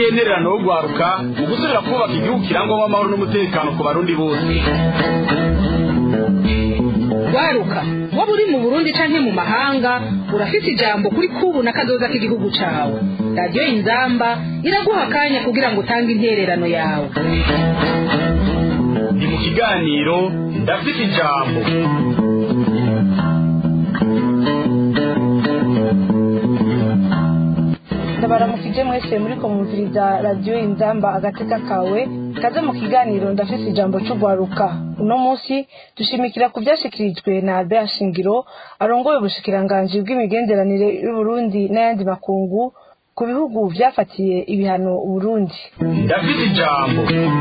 n'intererano yo guharuka mu gusubira kubaka igihugu kirangwamo amahoro n'umutekano ku barundi bose waruka waba uri mu burundi canke mu mahanga urafise ijambo kuri kubu na kazoza k'igihugu cawe radiyo inzamba iraguha akanya kugira ngo utange intererano yawe ni mu kiganiro ndafite ijambo ndabaramukije mwese muri kumviriza radiyo inzamba agateka kawe kaze mu kiganiro ndafise ijambo c'ugwaruka uno munsi dushimikira ku vyashikirijwe na albert shingiro arongoye ubushikiranganji bw'imigenderanire y'uburundi n'ayandi makungu ku bihugu vyafatiye ibihano uburundi ndafite ijambo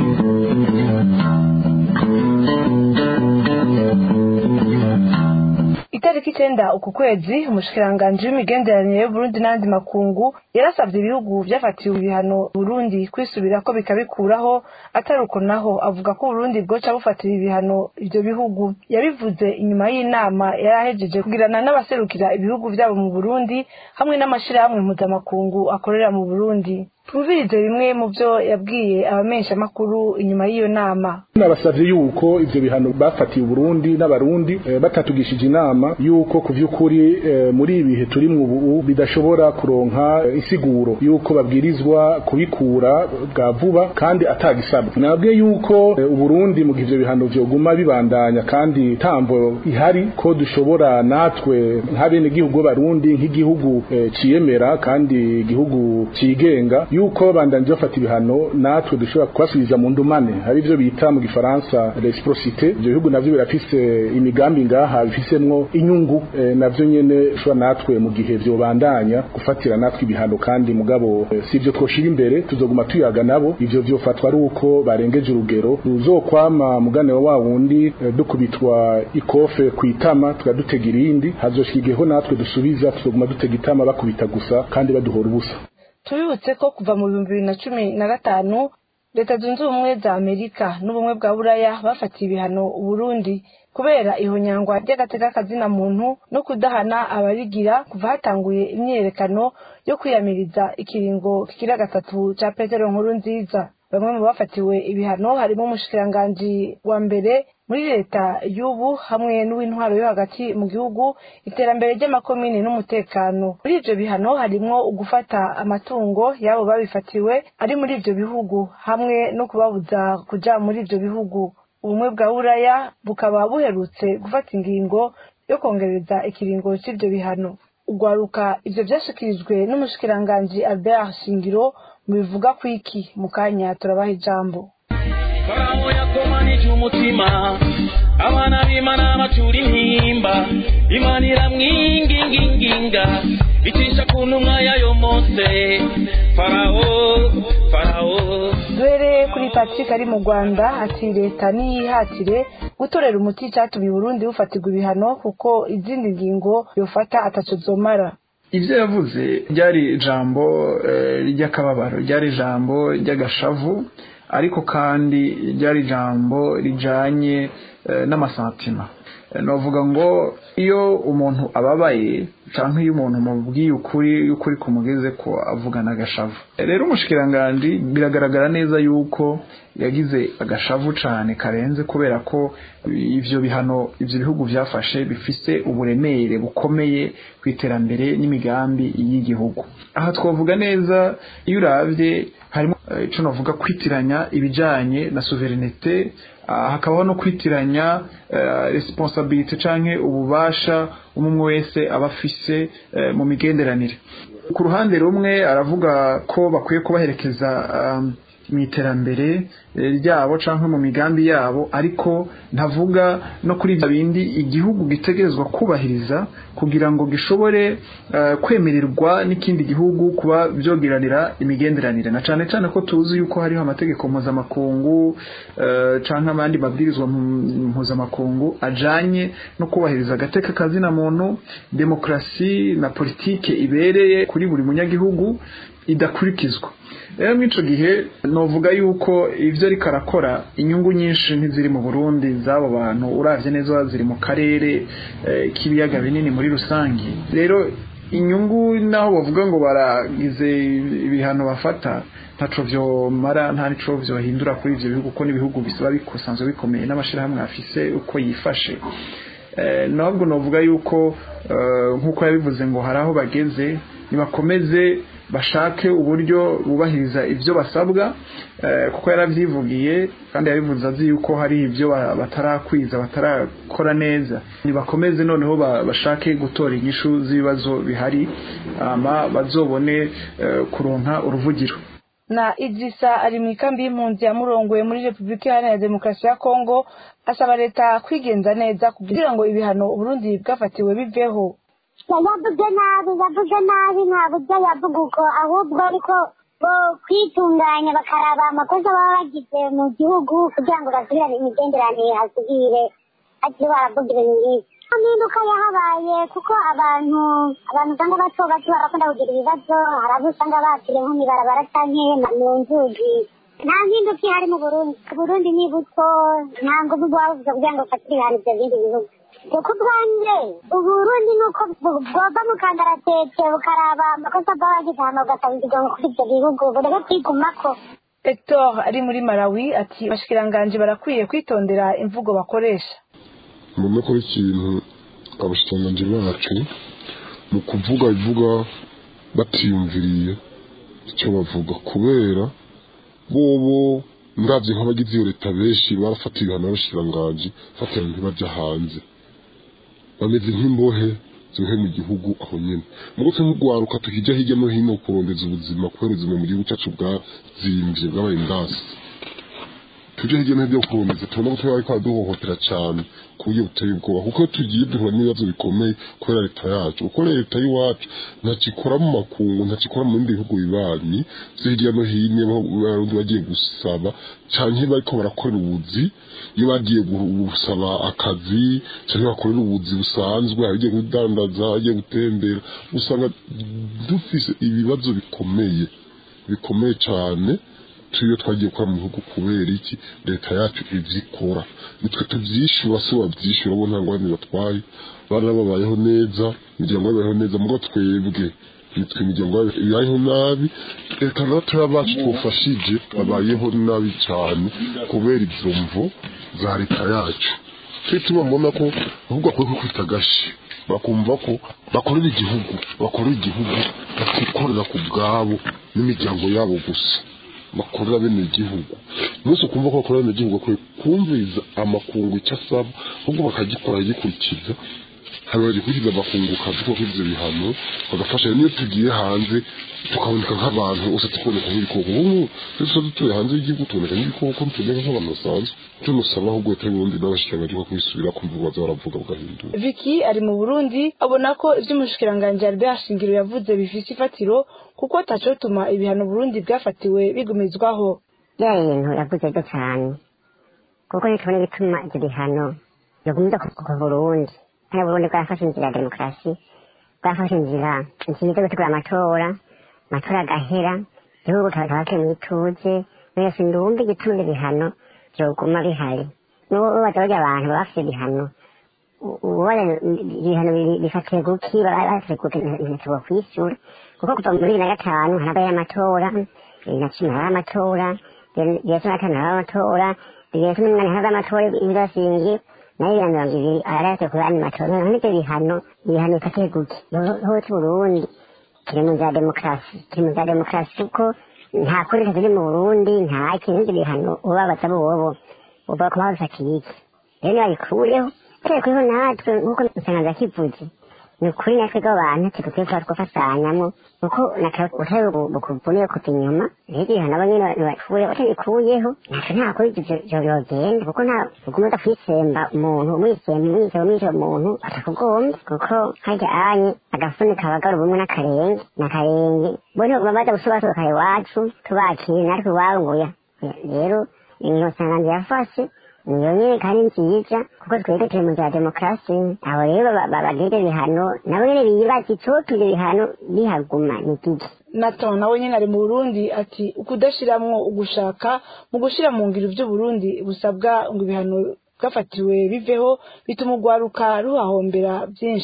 itariki icenda uku kwezi umushikiranganji w'imigenderanire y'uburundi n'ayandi makungu yarasavye ibihugu vyafatiwe ibihano burundi kwisubirako bikabikuraho atari uko naho avuga ko uburundi bwoca bufatira ibihano ivyo bihugu yabivuze inyuma y'inama yari ahejeje kugirana n'abaserukira ibihugu vyabo mu burundi hamwe n'amashirahamwe mpuzamakungu akorera mu burundi twumvirize bimwe mu vyo yabwiye abamenyeshamakuru inyuma y'iyo nama nabasavye yuko ivyo bihano bafatiye uburundi n'abarundi eh, batatugishije inama yuko ku vy'ukuri eh, muri ibi bihe turimwo ubu bidashobora kuronka eh, insiguro yuko babwirizwa kubikura bwa vuba kandi atagisabwa nabwiye yuko eh, uburundi mu gihe ivyo bihano vyoguma bibandanya kandi tambo ihari ko dushobora natwe nk'abene gihugu b'abarundi nk'igihugu eh, ciyemera kandi igihugu cigenga yuko bandanje bafata ibihano natwe dushobora kubasubiza mu ndumane hari ivyo bita mu gifaransa reciprocité ivyo bihugu navyo birafise imigambi ngaha bifisemwo inyungu eh, navyo nyene ushobora natwe mu gihe vyobandanya gufatira natwe ibihano kandi mugabo eh, si ivyo twoshira imbere tuzoguma tuyaga nabo ivyo vyofatwa ari uko barengeje urugero tuzokwama mugane wa wa wundi eh, dukubitwa ikofe kwitama tukadutega irindi hazoshika igiheho natwe dusubiza tuzoguma dutega itama bakubita gusa kandi baduhora ubusa tubibutse ko kuva mu bihumbi bibiri na cumi na gatanu leta zunze ubumwe za amerika n'ubumwe bwa buraya bafatiye ibihano uburundi kubera ihonyangwa ry'agateka kazina muntu no kudahana abarigira kuva hatanguye imyiyerekano yo kwiyamiriza ikiringo kikira gatatu ca petero nkuru nziza bamwe mu bafatiwe ibihano harimo umushikiranganji wa mbere muri leta y'ubu hamwe n'uw'intwaro yo hagati mu gihugu iterambere ry'amakomini n'umutekano muri ivyo bihano harimwo ugufata amatungo y'abo babifatiwe ari muri ivyo bihugu hamwe no kubabuza kuja muri ivyo bihugu ubumwe bwa buraya bukaba buherutse gufata ingingo yo kongereza ikiringo c'ivyo bihano ugwaruka ivyo vyashikirijwe n'umushikiranganji albert shingiro mubivuga kwiki mu kanya turabaha ijambo farawo yakomanije umutima abana b'imana bacura intimba imana iramwinginginginga icisha ku ntumwa yayo mose farawo farawo duhereye kuri patrick ari mu rwanda ati leta niyihatire gutorera umuti icatumye uburundi bufatirwa ibihano kuko izindi ngingo yofata ataco zomara ibyo yavuze ryari ijambo ry'akababaro ryari ijambo ry'agashavu ariko kandi ryari ijambo rijanye n'amasantima navuga ngo iyo umuntu ababaye cyangwa iyo umuntu mubwiye ukuri y'ukuri kumugeze ko avugana agashavu rero umushikiranganji biragaragara neza yuko yagize agashavu cyane karenze kubera ko ivyo bihano ivyo bihugu byafashe bifise uburemere bukomeye ku iterambere n'imigambi y'igihugu aha twavuga neza iyo uravye harimo ico navuga kwitiranya ibijanye na souverinete hakabaho no kwitiranya responsabilite canke ububasha umwe wese aba afise mu migenderanire ku ruhande rumwe aravuga ko bakwiye kubaherekeza mu iterambere ryabo cyangwa mu migambi yabo ariko ntavuga no kuri ibyo bindi igihugu gitegerezwa kubahiriza kugira ngo gishobore kwemererwa n'ikindi gihugu kuba byogiranira imigenderanire na cyane cyane ko tuzi yuko hariho amategeko mpuzamakungu cyangwa abandi mabwirizwa mpuzamakungu ajanye no kubahiriza agateka kazina muntu demokarasi na politike ibereye kuri buri munyagihugu idakurikizwa rero muri icyo gihe novuga yuko ibyo ariko arakora inyungu nyinshi ntiziri mu burundi z'abo bantu urabye neza ziri mu karere k'ibiyaga binini muri rusange rero inyungu naho bavuga ngo baragize ibihano bafata ntaco vyomara nta nico vyohindura kuri ivyo bihugu kuko n'ibihugu bisaba bikosanzwe bikomeye n'amashirahamwe afise uko yifashe ntabwo novuga yuko nk'uko yabivuze ngo hari aho bageze nibakomeze bashake uburyo bubahiriza ibyo basabwa kuko yaravyivugiye kandi yabivuze azi yuko hari ibyo batarakwiza batarakora neza nibakomeze noneho bashake gutora inyishu z'ibibazo bihari ama bazobone kuronka uruvugiro na idrisa ari mu ikambi y'impunzi yamurongoye muri repubulika iharanira demokarasi ya kongo asaba leta kwigenza neza kugira ngo ibihano uburundi bwafatiwe biveho yavuze nabi yavuze nabi nta buryo yavuga uko ahubwo ariko bo kwitunganya bakaraba amakosa baba bagize mu gihugu kugira ngo basubirane imigenderanire hasubire hakiri baravuga ibintu nk'ibi impinduka yahabaye kuko abantu abantu usanga bato bato barakunda kugira ibibazo hari abo usanga bakiriye nko mw'ibarabara canke mu nzugi nta mpinduka ihari mu burundi uburundi ni buto nta nguvu bwabuze kugira ngo bufatire ibihano ivyo bindi bihugu kuko ubwanjye uburundi ni uko bwova mu kangaratete bukaraba amakosa bw'abagize hano bugasabirwa kuri ibyo bihugu bureke kwigumako hector ari muri malawi ati abashikiranganji barakwiye kwitondera imvugo bakoresha mbona ko ikintu abashikiranganji bacu mu kuvuga ivuga batiyumviriye icyo bavuga kubera bobo ndabyo nk'abagize iyo leta benshi barafata ibihano n'abashikiranganji fatira ntibajya hanze bameze nk'imbohe zihe mu gihugu aho nyene mugo twe nk'ugwaruka tukijya hirya no hino kurondeza ubuzima kubera ubuzima mu gihugu cyacu bwazimvye bwabaye indasi tuje hirya no hino kurondeza tubona ko twari kwaduhohotera cyane ku buryo buteye ubwoba kuko tugiye duhura n'ibibazo bikomeye kubera leta yacu kuko leta y'iwacu ntakikora mu makungu ntakikora mu bindi bihugu bibanyi vyo hirya no hino abarundi bagiye gusaba canke bariko barakorera ubuzi iyo bagiye gusaba akazi canke bakorera ubuzi busanzwe abagiye kudandaza abagiye gutembera usanga dufise ibibazo bikomeye bikomeye cane tuyo twagiye gukora mu bihugu kubera iki leta yacu ivyikora nitwe tuvyishura si wavyishura bo nta ngwani batwaye bana babayeho neza imiryango yabayeho neza mugo twebwe nitwe imiryango ibayeho nabi leta n'abatoya bacu twufashije babayeho nabi cyane kubera izo mvo za leta yacu twe tubabona ko ahubwo akwiye kwikubita agashi bakumva ko bakorera igihugu bakorera igihugu batikorera ku bwabo n'imiryango yabo gusa bakorera bene igihugu umunsi ukumva ko bakorera bene igihugu bakwiye kumviriza amakungu icyo asaba ahubwo bakagikora gikurikiza hanyuma bagikurikiza amakungu kazi ko ivyo bihano bagafasha niyo tugiye hanze tukaboneka nk'abantu gusa tukaboneka nk'ibikoko ubu tuba dutuye hanze y'igihugu tuboneka nk'ibikoko tumeze nk'abantu basanzwe icyo nusaba ahubwo leta y'uburundi n'abashikiranganji ko kwisubira kumva baza baravuga bagahindura Vicky ari mu Burundi abona ko ivy'umushikiranganji Albert Shingiro yavuze bifise ifatiro kuko atacotuma ibihano Burundi bwafatiwe bigumizwaho bya bintu yavuze byo cyane kuko nitubona ibituma ibyo bihano bigumizwa ku Burundi kandi Burundi bwarafashe inzira ya demokarasi bwafashe inzira nziza yo gutegura amatora amatora agahera igihugu kikaba kiri mu ituze mwese ndumva igituma ibyo bihano byoguma bihari n'ubu batorya abantu baba bafite ibihano ubona ibihano bifatiye guki bafite guki ntituba kwishyura kuko kuva muri bibiri na gatanu harabaye amatora bibiri na cumi harabaye amatora bibiri na cumi na gatanu harabaye amatora bibiri na cumi n'umunani harabaye amatora y'ibirasingi nayo bibiri na mirongo ibiri arayafite kuri andi matora noneho n'ibyo bihano ibihano bifatiye guki igihugu cy'uburundi kiri mu za demokarasi kiri mu za demokarasi kuko nta kuri kiri mu burundi nta kintu ibyo bihano ubabaza bobo uba kuba babifatiye iki rero nibabikureho twekuyeho natwe nk'uko musangaza kivuze ni ukuri natwe bw'abantu tudukwiye kuba twafashanyamo kuko utari bukuvuniye kuva inyuma rero ibihano abo nyine nibakure utabikuyeho natwe nta kuri ivyo byogenda kuko nta uguma uza kwisemba umuntu umwisemba umwisemba umwisemba umuntu atakugombye kuko harya anye agafuni kabagara ubumwe n'akarenge n'akarenge bo ntibaguma baza gusobasohoka iwacu tubakire natwe iwabo nguya rero ingingo nsanganje yafashe niyo nyine kandi nziza kuko twebwe turi mu za demokarasi abo rero bagirira ibihano nabo nyine bibaza icotuma ibihano bihaguma ni giki Nathan nawe nyine ari mu Burundi ati ukudashiramwo ugushaka mu gushira mu ngiro ivyo Burundi busabwa ngo ibihano bwafatiwe biveho bituma urwaruka ruhahombera byinshi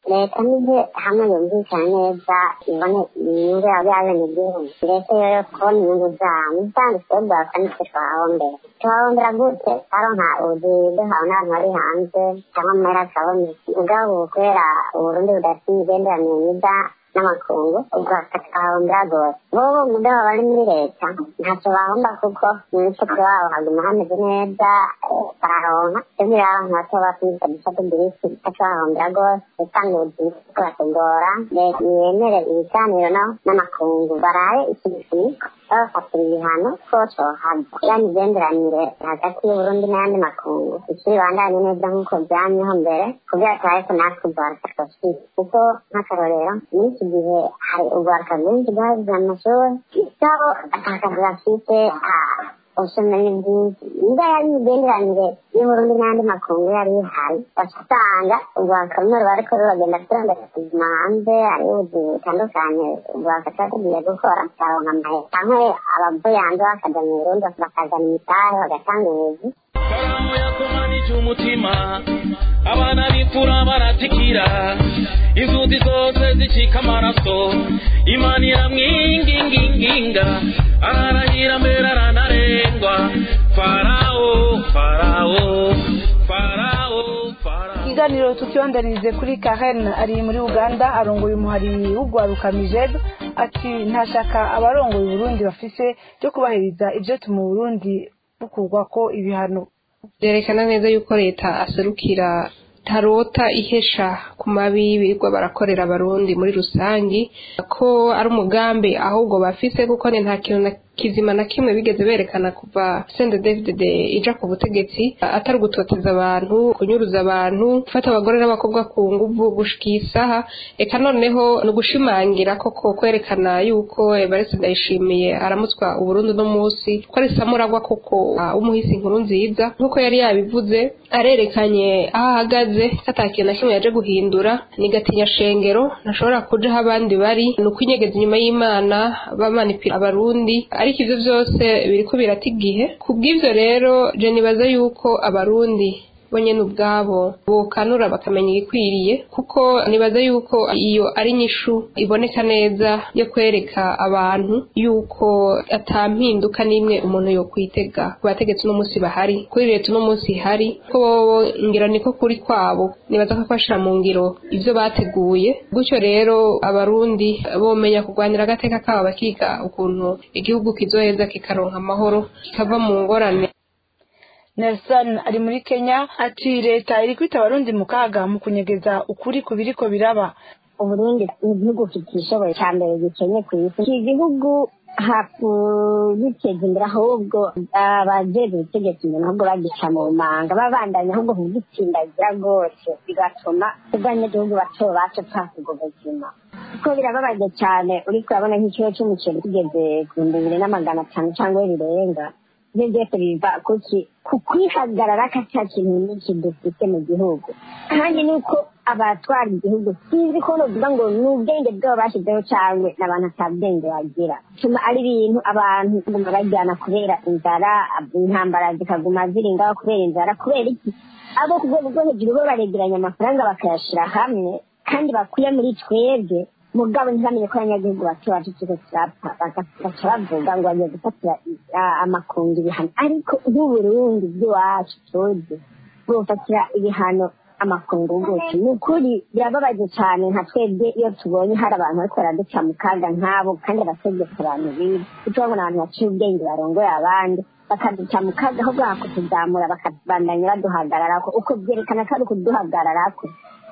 leta nije hamwe yumvikana neza ibone inyungu yabo y'abenegihugu leta yo kubona inyungu zabo kandi twebwe nitwe twahombera twahombera gute aronka ubuzi duhawe n'abantu bari hanze cyangwa mu mpera akabona ubwabo kubera uburundi budafite imigenderanire myiza n'amakungu ubwo twahombera rwose bobo mugabo bari muri leta ntacyo bahomba kuko mu mifuko wabo haguma hameze neza bararonka twebwe rero abantu bato bafite dufata udirisi twahombera rwose gutanga ubuzima kubatugora leta yemere ibiganiro no n'amakungu baraye ikibifuniko babafatira ibihano ko cohava ya migenderanire hagati y'uburundi n'ayandi makungu ikiri bandanye neza nk'uko byamyeho mbere kubera turaye ko natwe urwaruka twashize kuko nk'akarorero muri iki gihe hari urwaruka rwinshi rwagize amashuri isabo atakazi bafite ubushomeri bwinshi niba yari imigenderanire y'uburundi n'andi makungu yari ihari basanga urwaruka rumwe ruba ariko ruragenda turondera ubuzima hanze hariho ubuzima butandukanye urwaruka tuba tugiye gukora tukaronka amahera cyangwa abavuye hanze bakaja mu burundi bakazana imitahe bagatanga ubuzi farawo yakomanije umutima abana b'imfura baratikira inzuzi zose zicika amaraso imana iramwinginginginga ararahira mbere aranarengwa farawo farawo farawo farawo ikiganiro tukibandanirize kuri karen ari muri uganda arongoye umuhari w'ugwaruka mijed ati ntashaka abarongoye uburundi bafise byo kubahiriza ibyo tuma uburundi bukurwa ko ibihano byerekana neza yuko leta aserukira tarota ihesha ku mabi birirwa barakorera abarundi muri rusangi ko ari umugambi ahubwo bafise kuko ni nta kintu na kizima na kimwe bigeze berekana kuva sende david ija ku butegetsi atari ugutoteza abantu kunyuruza abantu gufata abagore n'abakobwa ku nguvu gushika isaha eka noneho ni ugushimangira koko kwerekana yuko evariste ndayishimiye aramutswa uburundi uno munsi ko ari samuragwa koko w'umuhisi inkuru nziza nk'uko yari yabivuze arerekanye aho ahagaze ko ata kintu na kimwe yaje guhindura ni gatinya shengero ntashobora kuja aho abandi bari ni ukwinyegeza inyuma y'imana bamanipira abarundi ariko ivyo vyose biriko birata igihe kubw'ivyo rero je nibaza yuko abarundi bo nyene ubwabo bokanura bakamenya igikwiriye kuko nibaza yuko iyo ari inyishu iboneka neza yo kwereka abantu yuko ata mpinduka n'imwe umuntu yokwitega ku bategetsi uno munsi bahari kuri leta uno munsi ihari ko bobo ngira niko kuri kwabo nibaza ko bashira mu ngiro ivyo bateguye gutyo rero abarundi bomenya kurwanira agateka kabo bakiga ukuntu igihugu kizoheza kikaronka amahoro kikava mu ngorane nelson ari muri kenya ati leta iri kwita abarundi mu kaga mu kunyegeza ukuri ku biriko biraba uburundi ni igihugu kitishoboye cya mbere gikenye ku isi iki gihugu hakugiteza imbere ahubwo abajejwe ubutegetsi imbere ahubwo bagica mu manga babandanya ahubwo kugitsindagira rwose bigatuma ubwanyagihugu bato bacu pfaka ubwo buzima kuko birababaje cyane uriko urabona nk'ikiro cy'umuceri kigeze ku bihumbi bibiri n'amagana atanu cyangwa birenga ibyo byose biva kuki ku kwihagarara ko ata kintu n'iki dufite mu gihugu kandi nuko abatwara igihugu sinzi ko novuga ngo ni ubwenge bwabo bashyizeho cyangwa ni abantu ata bwenge bagira tuma ari ibintu abantu baguma bajyana kubera inzara intambara zikaguma ziri ngaho kubera inzara kubera iki abo ku rwego rwo hejuru bo baregeranya amafaranga bakayashyira hamwe kandi bakuye muri twebwe mugabo ntibamenye ko abanyagihugu bato bacu turiko turapfa bagaca bavuga ngo bagiye gufatira amakungu ibihano ariko nk'uburundi bw'iwacu tuzi bufatira ibihano amakungu gutyo ni ukuri birababaje cyane nka twebwe iyo tubonye hari abantu bariko baraduca mu kaga nk'abo kandi abategeka abantu bibi tubona abantu baciye ubwenge barongoye abandi bakaduca mu kaga aho bwaka kutuzamura bakabandanya baduhagararako uko byerekana ko ari ukuduhagararako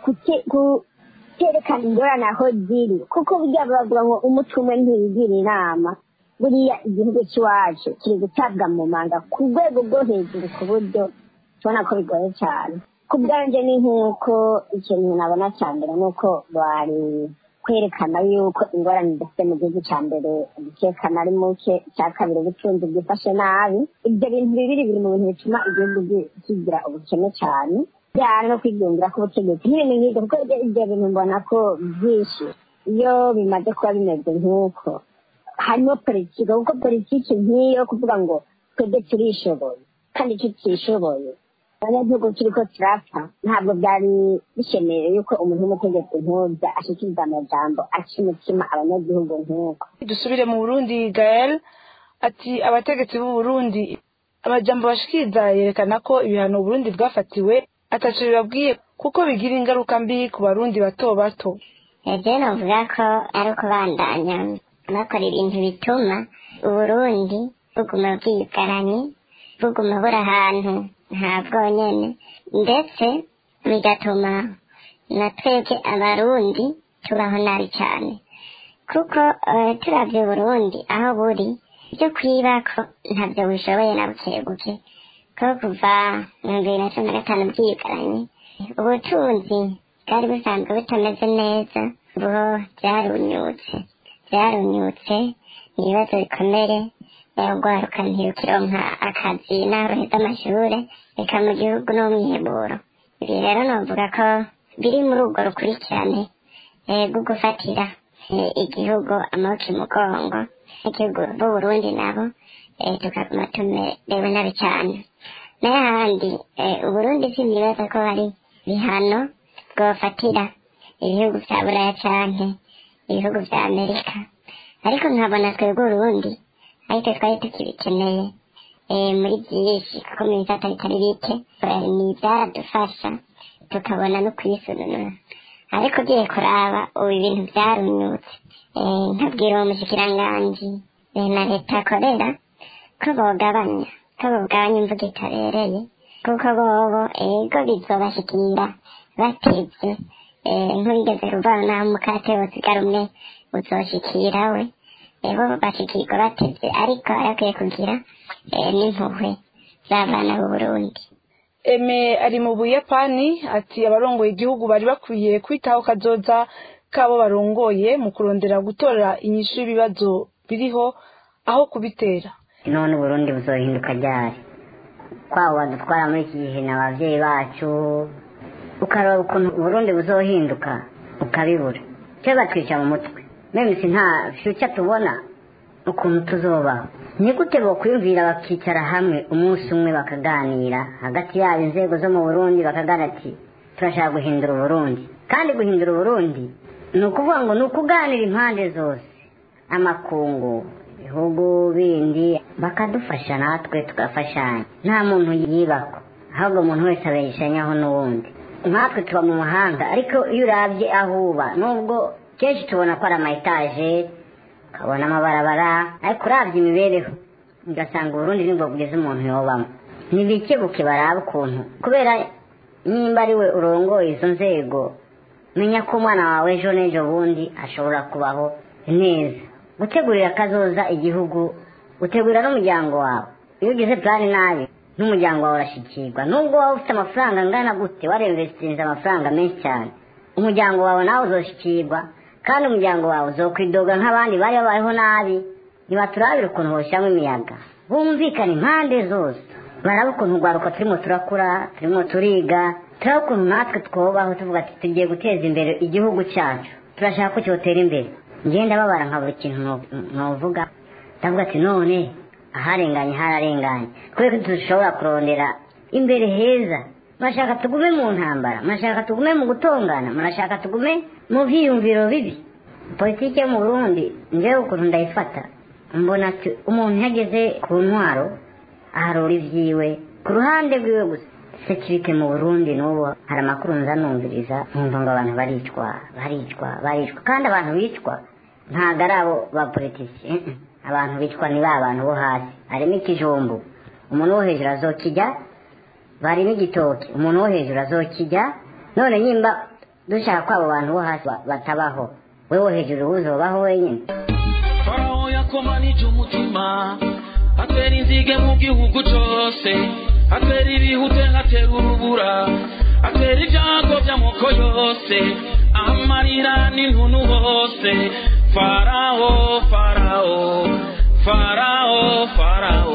kerekana ingorane aho ziri kuko burya bavuga ngo umutwe umwe ntiwigira inama buriya igihugu cy'iwacu kiri gutabwa mu manga ku rwego rwo hejuru ku buryo tubona ko bigoye cyane ku bwanjye ni nk'uko ikintu nabona cya mbere ni uko bari kwerekana yuko ingorane dufite mu gihugu cya mbere umutekano ari muke icya kabiri ubutunzi bwifashe nabi ibyo bintu bibiri biri mu bintu bituma igihugu kigira ubukene cyane byara no kwigungira k'ubutegetsi n'ibintu nk'ibyo kuko ibyo bintu mbona ko byinshi iyo bimaze kuba bimeze nk'uko harimo politiki kuko politiki nk'iyo kuvuga ngo twebwe turishoboye kandi tutishoboye abanyagihugu turiko turapfa ntabwo byari bishemeye yuko umuntu w'umutegetsi nk'urya ashikiriza amajambo aca umutima abanyagihugu nk'uko dusubire mu burundi gael ati abategetsi b'u burundi amajambo bashikiriza yerekana ko ibihano uburundi bwafatiwe ataco bibabwiye kuko bigira ingaruka mbi ku barundi bato bato ejo novuga ko ari ukubandanya bakora ibintu bituma uburundi buguma bwigaranye buguma buri ahantu nta bwonyene ndetse bigatuma na twebwe abarundi tubaho nabi cyane kuko eh, turavye uburundi aho buri byo kwibako ntabyo bushoboye na buke buke ko kuva mu bibiri na cumi na gatanu bwigaranye ubutunzi bwari busanzwe butameze neza ubu byarunyutse byarunyutse ibibazo bikomere urwaruka ntirukironka akazi n'aruheza amashure reka mu gihugu n'umwiheburo ibi rero novuga ko biri muri urwo rukurikirane eh, rwo gufatira eh, igihugu amaboko imugongo n'igihugu b'uburundi nabo eh, tukaguma tumerewe nabi cyane n'ahandi eh, uburundi sinibaza ko hari bihano bwofatira ibihugu vya buraya canke ibihugu vya amerika ariko nkabona twebwe urundi ariko twari tukibikeneye eh, muri byinshi kuko mu bisata bitari bike eh, ni ibyaradufasha tukabona no kwisununura ariko ugiye kuraba ubu ibintu byarunyutse eh, nkabwira uwo mushikiranganji eh, na leta akorera ko bogabanya ko bogabanya imvugo itabereye kuko bobo ego bizobashikira batevye eh, nk'urigeze kuvana naho umukate wosigara umwe uzoshikira we ebo bashikirwa batevye ariko arakwiye kugira eh, n'impuhwe z'abana b'uburundi eme ari mu buyapani ati abarongoye igihugu bari bakwiye kwitaho kazoza kabo barongoye mu kurondera gutora inyishu y'ibibazo biriho aho kubitera none uburundi buzohinduka ryari kwabo badutwara muri iki gihe na abavyeyi bacu ukaraba ukuntu uburundi buzohinduka ukabibura cyo batwica mu mutwe memisi nta future tubona ukuntu tuzobaho ni gute bokwiyumvira bakicara hamwe umunsi umwe bakaganira hagati yabo inzego zo mu burundi bakaganira ati turashaka guhindura uburundi kandi guhindura uburundi ni ukuvuga ngo ni ukuganira impande zose amakungu ibihugu bindi bakadufasha natwe tugafashanya nta muntu yibako ahubwo umuntu wese abeshanyaho n'uwundi nkatwe tuba mu mahanga ariko iyo urabye aho uba nubwo kenshi tubona ko ari ama etaje ukabona amabarabara ariko urabye imibereho ugasanga uburundi nibwo bwiza umuntu yobamo ntibikebuke baraba ukuntu kubera nimba ari we urongoye izo nzego menya ko umwana wawe ejo n'ejo bundi ashobora kubaho neza gutegurira akazoza igihugu utegurira n'umuryango wawe iyo ugize plani nabi n'umuryango wawe urashyikirwa nubwo waba ufite amafaranga angana gute waremvesitinze amafaranga menshi cyane umuryango wawe nawe uzoshyikirwa kandi umuryango wawe uzokwidoga nk'abandi bari babayeho nabi ntibaturabire ukuntu boshyiramo imiyaga bumvikane impande zose baraba ukuntu urwaruka turimo turakura turimo turiga turaba ukuntu natwe twubaho tuvuga ati tugiye guteza imbere igihugu cyacu turashaka ko cyotera imbere ngenda babara nka buri kintu ntuvuga ndavuga ati none aharenganye hararenganye kubera ko dushobora kurondera imbere heza murashaka tugume mu ntambara murashaka tugume mu gutongana murashaka tugume mu byiyumviro bibi politiki yo mu burundi njyewe ukuntu ndayifata mbona ati umuntu yageze ku ntwaro aharura ibyiwe ku ruhande rwiwe gusa sekirite mu burundi n'ubu hari amakuru nza numviriza nkumva ngo abantu baricwa baricwa baricwa kandi abantu bicwa ntabwo ari abo ba politiki abantu bicwa ni ba bantu bo hasi harimo ikijumbu umuntu wo hejuru azokijya barimo igitoki umuntu wo hejuru azokijya none nyimba dushaka ko abo bantu bo hasi batabaho we wo hejuru uzobaho wenyine farawo yakomanije umutima atera inzige mu gihugu cyose atera ibihute atera urubura atera ibyago by'amoko yose amarira n'intuntu hose farawo farawo farawo farawo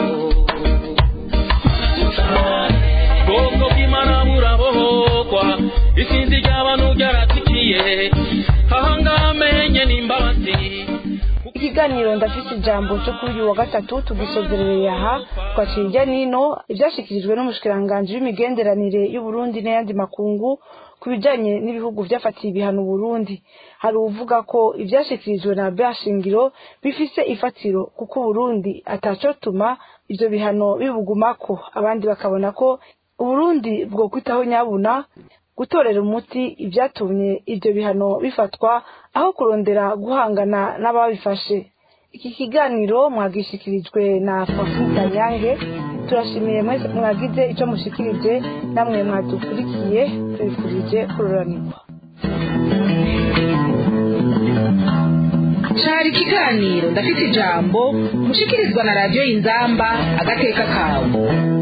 bwoko bw'imana burabohogwa isinzi ry'abantu ryaratikiye ahangaha amenye n'imbabazi ikiganiro ndafise ijambo cyo kuri uyu wa gatatu tugisozerereye aha twakira irya nino ibyashyikirijwe n'umushikiranganji w'imigenderanire y'uburundi n'ayandi makungu ku bijyanye n'ibihugu byafatiye ibihano Burundi hari uvuga ko ibyashyikirijwe na Bashingiro bifise ifatiro kuko Burundi atacotuma ibyo bihano bibugumako abandi bakabona ko Uburundi bwo kwitaho nyabuna gutorera umuti ibyatumye ibyo bihano bifatwa aho kurondera guhangana n'ababifashe iki kiganiro mwagishikirijwe na Fafuta Nyange turashimiye mwese mwagize icyo mushikirije namwe mwadukurikiye tubifurije kururanirwa cari ikiganiro ndafite ijambo mushikirizwa na radiyo inzamba agateka kawe